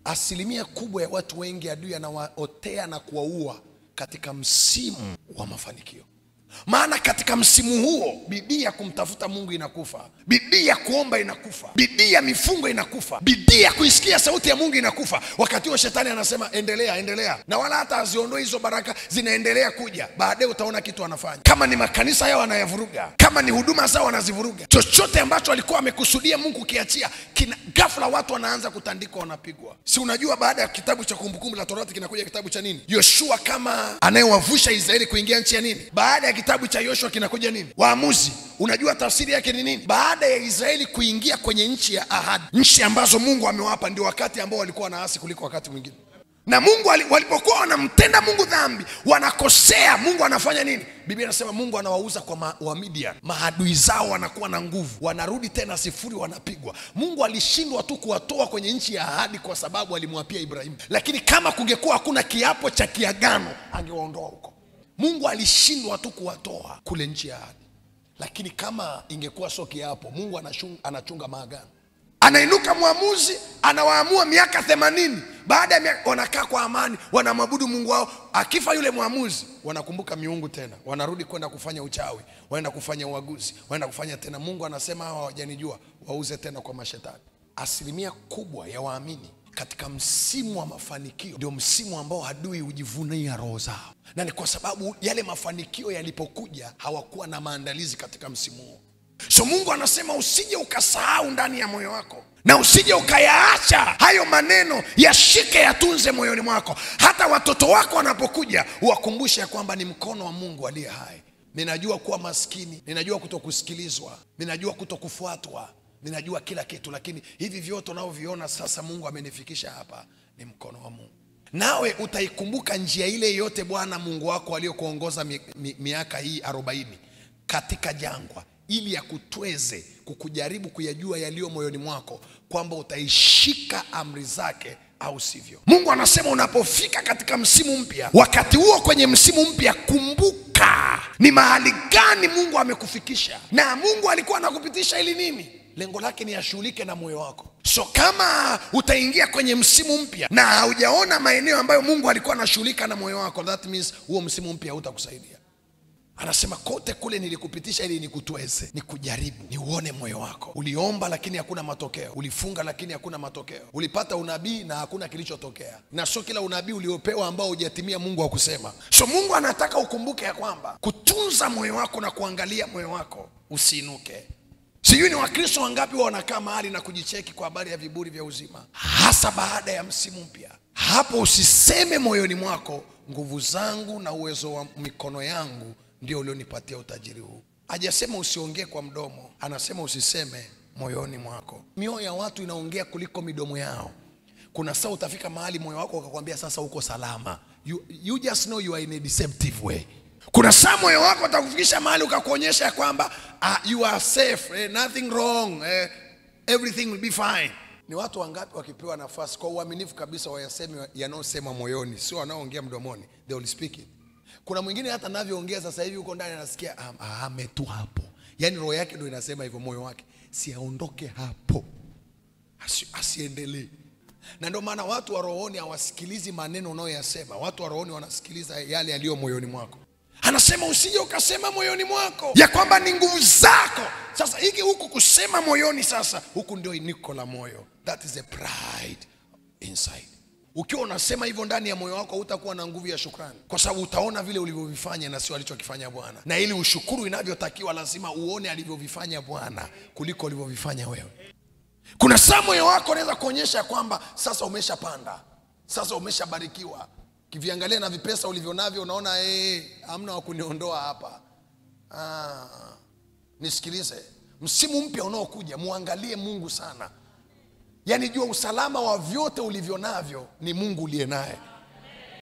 asilimia kubwa ya watu wengi adui anawaotea na kuwaua katika msimu wa mafanikio maana katika msimu huo bidii ya kumtafuta mungu inakufa bidii ya kuomba inakufa bidii ya mifungo inakufa bidii ya kuisikia sauti ya mungu inakufa wakati huo shetani anasema endelea endelea na wala hata aziondoi hizo baraka zinaendelea kuja baadaye utaona kitu anafanya kama ni makanisa yao anayavuruga kama ni huduma zao anazivuruga chochote ambacho alikuwa amekusudia mungu ukiachia kina ghafla watu wanaanza kutandikwa wanapigwa si unajua baada ya kitabu cha kumbukumbu la torati kinakuja kitabu cha nini yoshua kama anayewavusha israeli kuingia nchi ya nini baada ya kitabu cha yoshua kinakuja nini waamuzi unajua tafsiri yake ni nini baada ya israeli kuingia kwenye nchi ya ahadi nchi ambazo mungu amewapa ndio wakati ambao walikuwa wanaasi kuliko wakati mwingine na mungu wali- walipokuwa wanamtenda mungu dhambi wanakosea mungu anafanya nini biblia inasema mungu anawauza kwa ma, wamidian maadui zao wanakuwa na nguvu wanarudi tena sifuri wanapigwa mungu alishindwa tu kuwatoa kwenye nchi ya ahadi kwa sababu alimwapia ibrahimu lakini kama kungekuwa hakuna kiapo cha kiagano angewaondoa huko mungu alishindwa tu kuwatoa kule nchi ya ahadi lakini kama ingekuwa sio kiapo mungu anachunga, anachunga maagano anainuka mwamuzi anawaamua miaka themanini baada ya miaka wanakaa kwa amani wanamwabudu mungu wao akifa yule mwamuzi wanakumbuka miungu tena wanarudi kwenda kufanya uchawi wanaenda kufanya uaguzi wanaenda kufanya tena mungu anasema hawa hawajanijua wauze tena kwa mashetani asilimia kubwa ya waamini katika msimu wa mafanikio ndio msimu ambao adui hujivunia roho zao na ni kwa sababu yale mafanikio yalipokuja hawakuwa na maandalizi katika msimu huo so mungu anasema usije ukasahau ndani ya moyo wako na usije ukayaacha hayo maneno yashike yatunze moyoni mwako hata watoto wako wanapokuja uwakumbushe ya kwamba ni mkono wa mungu aliye hai ninajua kuwa maskini ninajua kutokusikilizwa ninajua kutokufuatwa ninajua kila kitu lakini hivi vyote unavyoviona sasa mungu amenifikisha hapa ni mkono wa mungu nawe utaikumbuka njia ile yote bwana mungu wako aliyokuongoza mi, mi, miaka hii arobaini katika jangwa ili akutweze kukujaribu kuyajua yaliyo moyoni mwako kwamba utaishika amri zake au sivyo mungu anasema unapofika katika msimu mpya wakati huo kwenye msimu mpya kumbuka ni mahali gani mungu amekufikisha na mungu alikuwa anakupitisha ili nini lengo lake ni ashughulike na moyo wako so kama utaingia kwenye msimu mpya na haujaona maeneo ambayo mungu alikuwa anashughulika na moyo wako that means huo msimu mpya hautakusaidia anasema kote kule nilikupitisha ili nikutweze nikujaribu niuone moyo wako uliomba lakini hakuna matokeo ulifunga lakini hakuna matokeo ulipata unabii na hakuna kilichotokea na sio kila unabii uliopewa ambao hujatimia mungu akusema so mungu anataka ukumbuke ya kwamba kutunza moyo wako na kuangalia moyo wako usiinuke sijui ni wakristo wangapi wa wanakaa mahali na kujicheki kwa habari ya viburi vya uzima hasa baada ya msimu mpya hapo usiseme moyoni mwako nguvu zangu na uwezo wa mikono yangu ndio ulionipatia utajiri huu hajasema usiongee kwa mdomo anasema usiseme moyoni mwako mioyo ya watu inaongea kuliko midomo yao kuna saa utafika mahali moyo wako ukakwambia sasa uko salama you, you just know you are in a deceptive way kuna saa moyo wako utakufikisha mahali ukakuonyesha ya kwamba uh, you are safe eh, nothing wrong eh, everything will be fine ni watu wangapi wakipewa nafasi kwa uaminifu kabisa wayaseme yanayosema moyoni sio wanaoongea mdomoni they will speak it kuna mwingine hata navyoongea sasa hivi huko ndani anasikia "Ah, ah, ame tu hapo yaani roho yake ndo inasema hivyo moyo wake siaondoke hapo Asi, asiendelee na ndio maana watu wa rohoni hawasikilizi maneno unayoyasema watu wa rohoni wanasikiliza yale yaliyo moyoni mwako anasema usije ukasema moyoni mwako ya kwamba ni nguvu zako sasa hiki huku kusema moyoni sasa huku ndio iniko la moyo that is a pride inside ukiwa unasema hivyo ndani ya moyo wako hutakuwa na nguvu ya shukrani kwa sababu utaona vile ulivyovifanya na sio alichokifanya bwana na ili ushukuru inavyotakiwa lazima uone alivyovifanya bwana kuliko ulivyovifanya wewe kuna saa moyo wako unaweza kuonyesha ya kwamba sasa umeshapanda sasa umeshabarikiwa kiviangalia na vipesa ulivyo navyo unaona hey, hamna wa kuniondoa hapa ah, nisikilize msimu mpya unaokuja muangalie mungu sana yaani jua usalama wa vyote ulivyo navyo ni mungu uliye naye